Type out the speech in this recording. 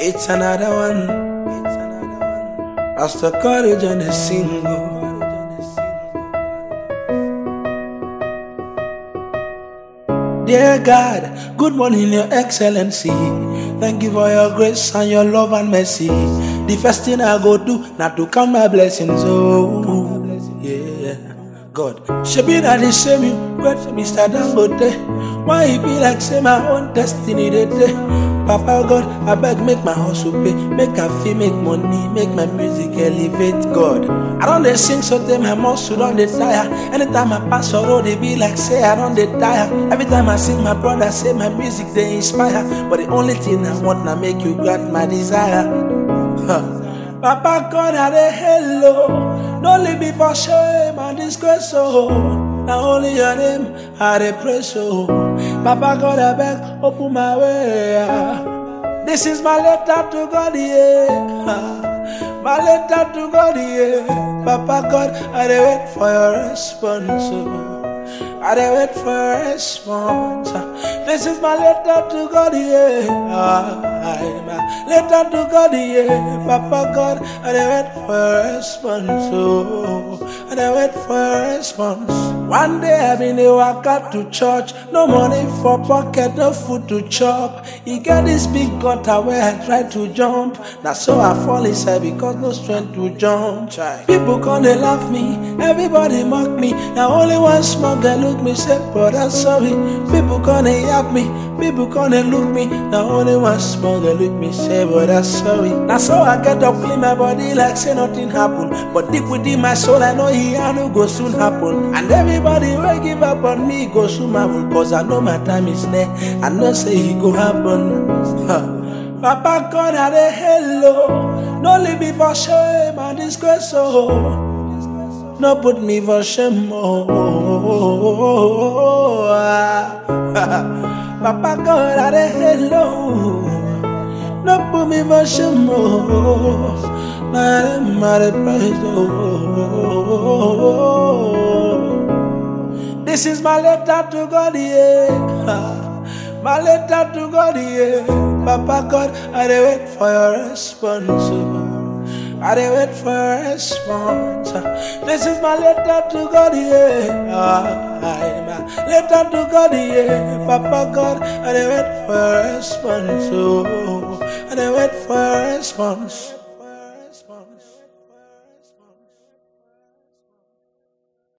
It's another one. It's another one. Pastor Courage on the single. Dear God, good morning, Your Excellency. Thank you for your grace and your love and mercy. The first thing I go do, not to count my blessings. Oh, yeah. God, she be that the same you, great Mr. Dangote. Why it be like say my own destiny they day? Papa God, I beg make my hustle pay, make I feel make money, make my music elevate God. I don't they sing so them my muscle don't they tire. Anytime I pass a road, they be like say I don't they tire. Every time I sing, my brother say my music they inspire. But the only thing I want now make you grant my desire. Huh. Papa God, I dey hello. Don't leave me for shame and disgrace, oh. Now only your name I dey praise, oh. Papa God, I beg, open my way. ah. This is my letter to God, yeah. Ah, My letter to God, yeah. Papa God, I dey wait for your response, oh. I dey wait for your response. This is my letter to God, yeah. I, my letter to God, yeah. Papa God, I dey wait for your response. Oh, I dey wait for your response. One day I been dey waka to church, no money for pocket, no food to chop. E get this big gutter where I try to jump. Na so I fall inside because no strength to jump. Chai. People come dey laugh me, everybody mock me. Na only one small girl look me say, brother sorry. People come dey yap me, people come dey look me. Na only one small girl look me say, brother sorry. Na so I get up clean my body like say nothing happen. But deep within my soul I know he no go soon happen. And everybody will give up on me go soon happen. Cause I know my time is near. I know say he go happen. Huh. Papa God I dey hello. No leave me for shame and disgrace oh. No put me for shame oh. Papa God I dey hello. No put me for shame oh. My name I dey praise oh. This is my letter to God, yeah. My letter to God, yeah. Papa God, I dey wait for your response. oh. I dey wait for your response. This is my letter to God, yeah. I, my letter to God, yeah. Papa God, I dey wait for your response. Oh, I dey wait for your response.